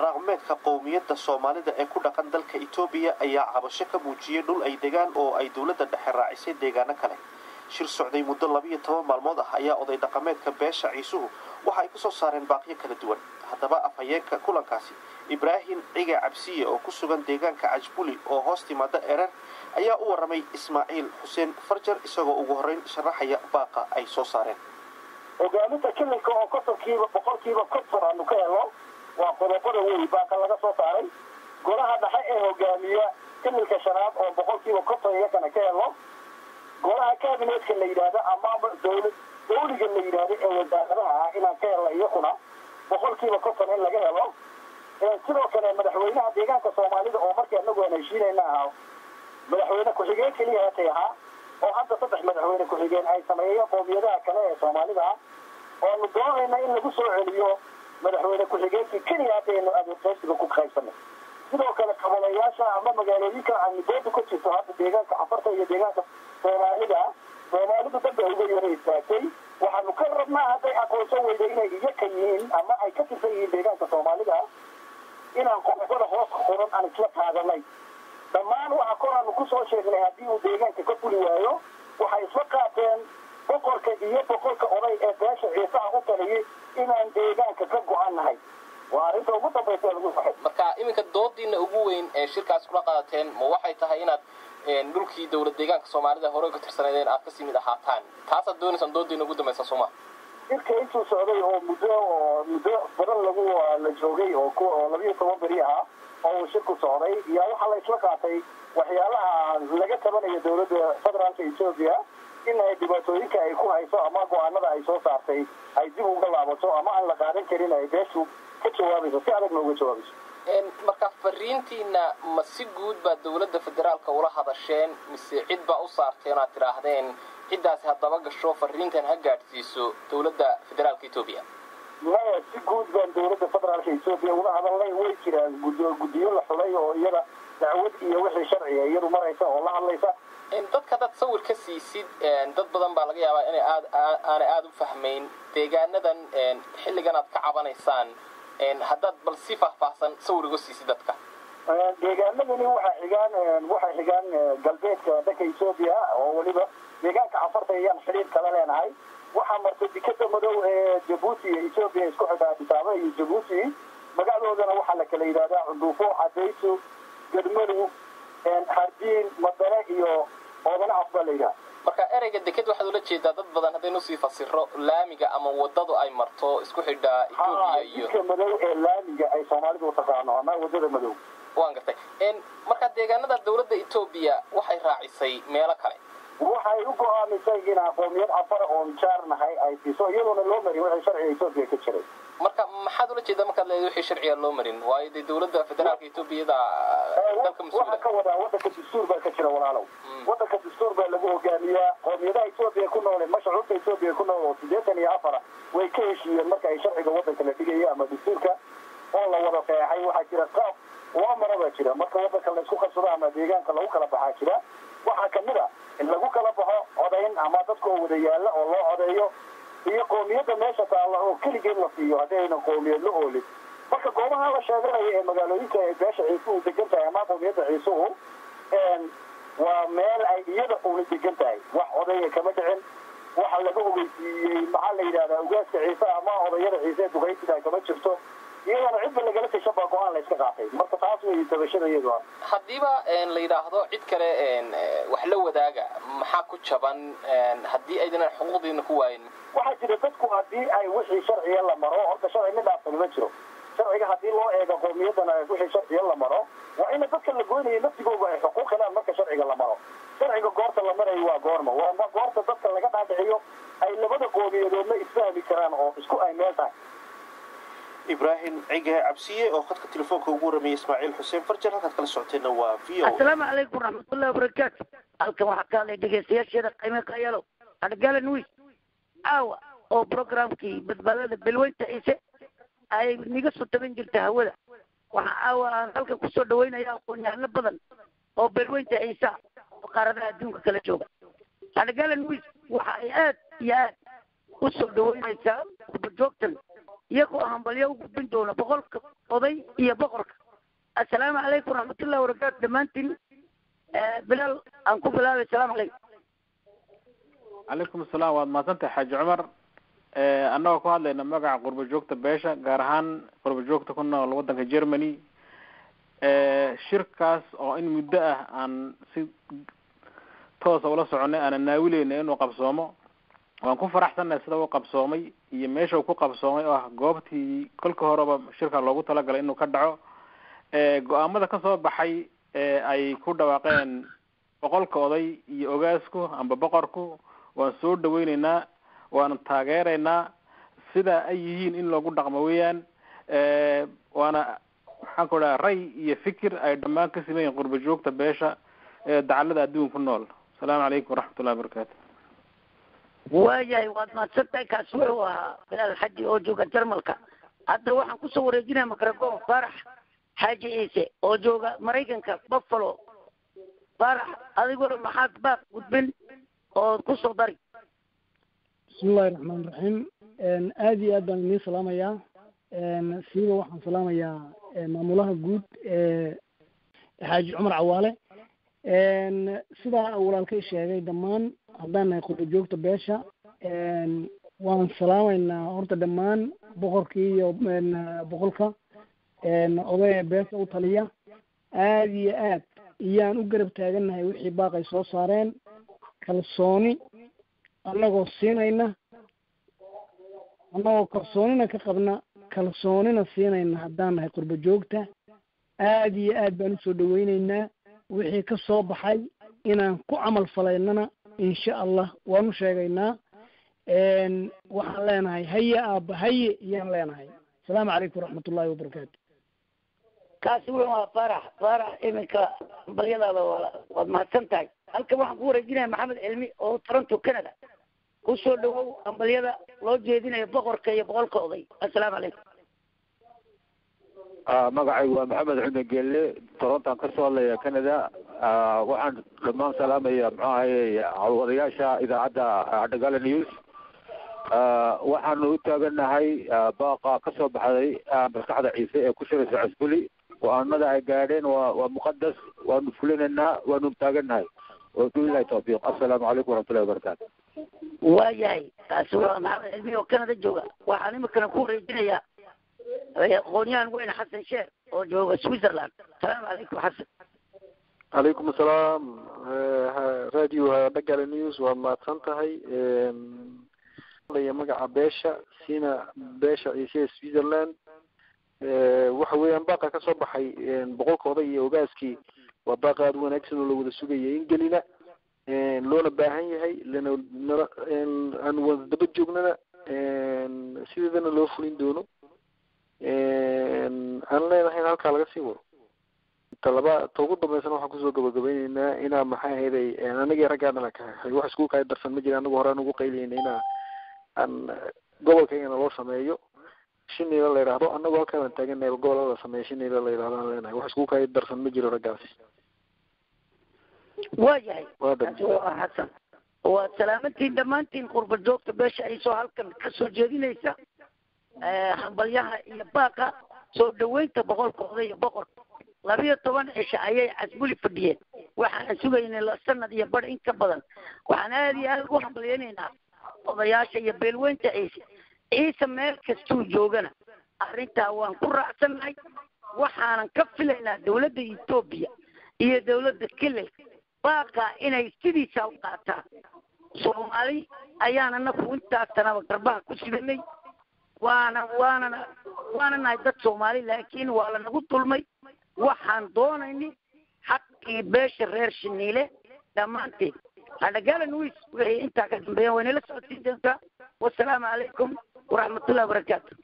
dhaqmeedka qowmiyadda soomaalida ee ku dhaqan dalka etoobiya ayaa cabasho ka muujiyey dhul ay degaan oo ay dowladda dhexe raacisay deegaano kale shir socday muddo labiyo toban maalmood ah ayaa oday dhaqameedka beesha ciisuhu waxa ay kusoo saareen baaqyo kala duwan haddaba afhayeenka kulankaasi ibraahim ciga cabsiye oo ku sugan deegaanka cajbuli oo hoos timaada erer ayaa u warramay ismaaciil xuseen farjar isagoo ugu horrayn sharaxaya baaqa ay soo saareen hogaaminta kililka oo kontonkiiba boqolkiiba konton aanu ka helno waa qodobada wey baaka laga soo saaray golaha dhexe ee hogaamiya kililka shanaad oo boqolkiiba konton iyakana ka helno golaha kabinetka la yidhaahdo ama dowlad dawliga la yidhaahdo ee wasaaradaha ah inaan ka helno iyakuna boqolkiiba konton in laga helo sidoo kale madaxweynaha deegaanka soomaalida oo markii anagu aan heshiinayna ahaa madaxweyne ku-xigeen keliya hatay ahaa oo hadda saddex madaxweyne ku-xigeen ay sameeyeen qoomiyadaha kale ee soomaalida ah oonu doonayna in lagu soo celiyo madaxweyne ku-xigeenkii keliya haddaynu adeerqaysiga ku qaybsanay sidoo kale qabalayaasha ama magaalooyinka amidooda ku jirto hadda deegaanka cafarta iyo deegaanka soomaalida soomaalidu dadba uga yara istaagtay waxaanu ka rabnaa hadday aqoonsan weyda inay iyaka yihiin ama ay ka tirsan yihiin deegaanka soomaalida inaan qodobada hoos qoran aan isla qaadanay dhammaan waxa kor aanu kusoo sheegnay haddii uu deegaanka ka fuli waayo waxay isla qaateen boqorka iyo boqolka oday ee beesha ciisaha u taliyay inaan deegaanka ka go-an nahay waa arrinta ugu dambaysa lagu saxay marka iminka doodiina ugu weyn ee shirkaas kula qaadateen ma waxay tahay inaad dhulkii dowlad deegaanka soomaalida hore ka tirsaneedeen aad kasii mid ahaataan taasaad doonaysaan doodiina ugu dambaysa sooma shirka intuu socday oo muddo oo muddo badan lagu la joogay oo oo labiyo toban beri ahaa oo uu shirku socday yaa waxaa la isla qaatay waxyaalaha laga tabanayo dowladda federaalka etoobiya in ay dhibaatooyinka ay ku hayso ama go-aanada ay soo saartay ay dib uga laabato ama aan la qaadan karin ay beeshu ka jawaabayso si adagna uga jawaabayso marka fariintiina ma si guud baa dowladda federaalka ula hadasheen mise cid baa u saarteen aad tidhaahdeen ciddaasi haddaba gasho fariintan ha gaadhsiiso dowladda federaalka etoobiya maya si guud baan dowladda federaalka etoobiya ula hadalnay way jiraan guddiyo la xulay oo iyada dacwad iyo wixii sharciga iyadu maraysa oo la hadlaysa dadka dad sawir ka siisid dad badan baa laga yaabaa inay aad aanay aada u fahmayn deegaanadan xilligan aad ka cabanaysaan haddaad bal si faahfaahsan sawir uga siisid dadka deegaanadani waxay xigaan waxay xigaan galbeedka dalka etoobiya oo weliba deegaanka cafarta ayaan xidhiir kala leenahay waxaa martay dikada madow ee jabuuti iyo etoobiya isku xidha adisaabe iyo jabuuti magacadoodana waxaa la kala yidhahdaa cunduufo cadayso gadmadow hardiin madane iyo oodana af baa la yidhaha marka ereyga deked waxaad ula jeedaa dad badan haddaynu sii fasiro laamiga ama wadadu ay marto isku xidha etoobiya iyo didka madow ee laamiga ay soomaalidu utaqaano ama wadada madow waan gartay marka deegaanada dowladda etoobiya waxay raacisay meelo kale waxay u go-aamisay inaa qoomiyad afara oon jaar nahay ay siiso iyadoona loo marin wixii sharciga etoobiya ka jiray marka maxaad ula jeedaa markaad leedahay wixii sharciga loo marin waayo dee dowladda federaalka etoobiyada dalka mas-uula waxaa ka wadaa wadanka dastuur baa ka jira walaalow wadanka dastuur baa lagu hogaamiyaa qoomiyadaha etoobiya ku noole mashruucta etoobiya ku nool oo siddeetan iyo afara way ka heshiiyeen marka ay sharciga wadanka la dhigayo ama dastuurka oo la wada feexay waxaa jira qaab waa mara baa jira marka wadanka laysku qabsado ama deegaanka lagu kala baxaa jira waxaa kamid a in lagu kala baxo codayn ama dadka oo wada yaalla oo loo codeeyo iyo qoomiyadda meesha taalla oo keligeed la siiyo haddii ayna qoomiyad la oolin marka goobaha la sheeganayo ee magaalooyinka ay beesha ciisuhu degan tahay ama qoomiyadda ciisuhu waa meel ay iyada una degan tahay wax odaya kama dhicin waxa laga ogeysiiyey maxaa la yidhahdaa ugaaska ciise ama odayada ciise duqaysidaa kama jirto iyadana cidba lagala tashan baa go-aan la iska qaatay marka taas wey tabashada iyadu haddiiba la yidhaahdo cid kale wax la wadaaga maxaa ku jaban haddii aydan xuquuqdiina ku waayin waxaa jira dadku haddii ay wixii sharciga la maro horta sharci mid dhaafsan ma jiro sharciga haddii loo eego qowmiyadana wixii sharciga la maro waa ina dadka la goynaya naftigooda ay xuquuq helaan marka sharciga la maro sharciga goorta la marayo waa goorma waa goorta dadka laga dhaadhiciyo ay labada qowmiyadoodna isfahmi karaan oo isku ay meel tahay ibraahim cige cabsiye oo khadka telefoonka ugu warramiyay ismaaciil xuseen farjar halkaad kala socoteenna waa v o assalaamu calaykum waraxmatullahi wabarakaatu halkan waxaa ka hadlay dhegeystayaasheeda qiime qayalo adhagalan wiis aawa oo programkii badbaadada belweynta ciise ay niga soo taban jirta hawada waxaa aawa aan halkan kusoo dhaweynaya aqoon-yahano badan oo belweynta ciise oo qaaradaha adduunka kala jooga adhagalan wiis waxa ay aad iyo aad usoo dhaweynaysaa kurbajoogtan iyagoo hambalyo u gudbin doona boqolka oday iyo boqorka assalaamu calaykum waraxmatullahi wabarakaatu dhammaantiin bilaal aan ku bilaabay assalaamu calaykum calaykum asalaam waad mahadsantahay xaaji cumar annagoo ku hadlayna magaca qurba joogta beesha gaar ahaan qurba joogta ku nool waddanka germany shirkaas oo in muddo ah aan si toosa ula soconay aanan naawileyna inuu qabsoomo waan ku faraxsannahay sida u qabsoomay iyo meesha uu ku qabsoomay oo ah goobtii kolka horeba shirka loogu talagalay inuu ka dhaco go-aamada kasoo baxay ay ku dhawaaqeen boqolka oday iyo ogaasku amba boqorku waan soo dhaweyneynaa waanu taageeraynaa sida ay yihiin in loogu dhaqmo weeyaan waana maxaan ku dhaha ray iyo fikir ay dhammaan ka siman yihin qurba joogta beesha ee dacalada adduun ku nool asalaamu calaykum waraxmatullahi wabarakaatu waayahay waad mahadsantahay kaasi wuxuu ahaa bilaal xaji oo jooga jarmalka hadda waxaan kusoo wareejinaya microfon farax xaaji ciise oo jooga maraykanka buffalo farax adiguna maxaad baaq gudbin oo kusoo dari bismillahi raxmaan raxiim aad iyo aad baan idiin salaamayaa siiba waxaan salaamayaa maamulaha guud ee xaaji cumar cawaale sidaa walaalkay sheegay dhammaan haddaan nahay qurba joogta beesha waan salaamaynaa horta dhammaan boqorkii iyo boqolka odaya beesha u taliya aad iyo aad iyaan u garab taagannahay wixii baaqay soo saareen kalsooni annagoo siinayna annagoo kalsoonina ka qabna kalsoonina siinayna haddaan nahay qurba joogta aad iyo aad baan usoo dhaweyneynaa wixii ka soo baxay inaan ku camal falaynana insha allah waanu sheegaynaa waxaan leenahay haye aaba haye iyaan leenahay asalaamu calaykum waraxmatullahi wabarakaatu kaasi wuxuu ahaa faarax faarax iminka balyadaada waad mahadsan tahay halkan waxaan ku wareejinaya maxamed cilmi oo toronto canada kusoo dhawow ambalyada loo jeedinayo boqorka iyo boqolka oday assalaamu calaykum magacaygu waa maxamed xuden gelle torontan kasoo hadlaya canada waxaan dhammaan salaamaya muxuu ahaye hawadayaasha idaacadda dhagala news waxaanu u taaganahay baaqa kasoo baxday maskaxda ciise ee ku shiraysa cusbuli go-aanada ay gaadheen waa waa muqadas waanu fulinaynaa waanu taaganahay wabilahi tawfiiq assalaamu calaykum waraxmatullahi wabarakaatu waayahay kaasi waa maxamed cilmi oo canada jooga waxaan imikana ku wareejinayaa aqoonyahan weyn xasan sheer oo jooga switzerland asalaamu calaykum xasan calaykum asalaam radio dhagala news waad mahadsan tahay magaca beesha sina beesha ciise switzerland waxa weeyaan baaqa ka soo baxay boqolkooda iyo ogaaskii waa baaqa aada wanaagsan oo la wada sugaya in gelina loona baahan yahay lana nala aan wada daba joognana sideedana loo fulin doono aan leenahay in halkaa laga sii wado talaba ta ugu dambeysana waxaan kusoo gabagabayneynaa inaa maxay ahayday anagii raggaana wax isku kay darsan ma jira anagu horaan ugu qayliyeyna inaa aan gobolkaygana loo sameeyo shinayla la yidhaahdo anagoo halkaan taaganahay gobolada la sameeyo shinayla la yidhahdo aan leenahay wax isku kay darsan ma jiro raggaasi waayahay waa kaasi waa xasan waad salaamantiin dhammaantiin qurba joogta beesha ay soo halkan ka soo jeedinaysa hambalyaha iyo baaqa soo dhaweynta boqolka oday iyo boqor labiyo toban cisho ayay casbuli fadhiyeen waxaana sugaynay la sanad iyo bar in ka badan waxaan aada iyo aada ugu hambalyaynaynaa odayaasha iyo beelweynta ciise ciise meel kastuu joogana arrintaa waan ku raacsannahay waxaanan ka filaynaa dawladda etoobiya iyo dawladda kelilka baaqaa inay sidiisa u qaataan soomaali ayaana naku intaasanaba garbaha ku sidanay waana waanana waana nahay dad soomaali laakiin waa lanagu dulmay waxaan doonayni xaqii beesha reer shiniile dhammaanteed hadhagalan wiis wixii intaa ka dambeeya waynala socodsiin doontaa wasalaamu calaykum waraxmatullahi wabarakaatu